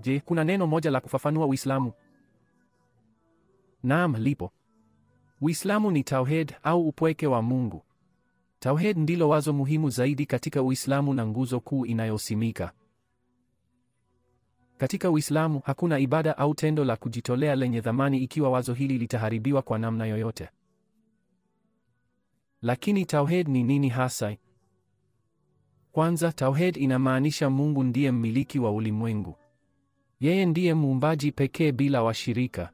Je, kuna neno moja la kufafanua Uislamu? Naam, lipo. Uislamu ni tauhid au upweke wa Mungu. Tauhid ndilo wazo muhimu zaidi katika Uislamu na nguzo kuu inayosimika. Katika Uislamu hakuna ibada au tendo la kujitolea lenye dhamani ikiwa wazo hili litaharibiwa kwa namna yoyote. Lakini tauhid ni nini hasa? Kwanza, tauhid inamaanisha Mungu ndiye mmiliki wa ulimwengu. Yeye ndiye muumbaji pekee bila washirika.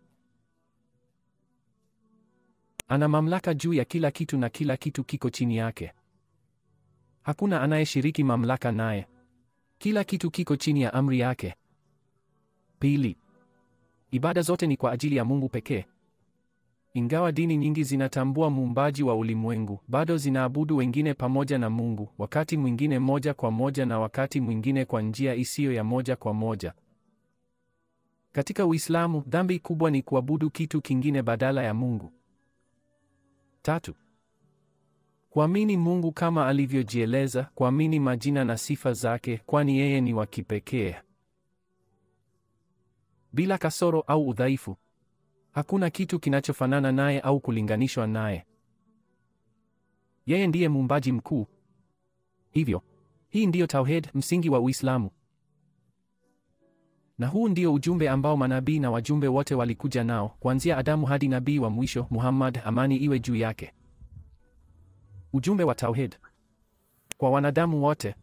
Ana mamlaka juu ya kila kitu na kila kitu kiko chini yake. Hakuna anayeshiriki mamlaka naye. Kila kitu kiko chini ya amri yake. Pili, ibada zote ni kwa ajili ya Mungu pekee. Ingawa dini nyingi zinatambua muumbaji wa ulimwengu, bado zinaabudu wengine pamoja na Mungu, wakati mwingine moja kwa moja na wakati mwingine kwa njia isiyo ya moja kwa moja. Katika Uislamu, dhambi kubwa ni kuabudu kitu kingine badala ya Mungu. Tatu, kuamini Mungu kama alivyojieleza, kuamini majina na sifa zake, kwani yeye ni wa kipekee, bila kasoro au udhaifu. Hakuna kitu kinachofanana naye au kulinganishwa naye. Yeye ndiye muumbaji mkuu. Hivyo, hii ndiyo tauhid, msingi wa Uislamu. Na huu ndio ujumbe ambao manabii na wajumbe wote walikuja nao, kuanzia Adamu hadi nabii wa mwisho Muhammad, amani iwe juu yake. Ujumbe wa tauhid kwa wanadamu wote.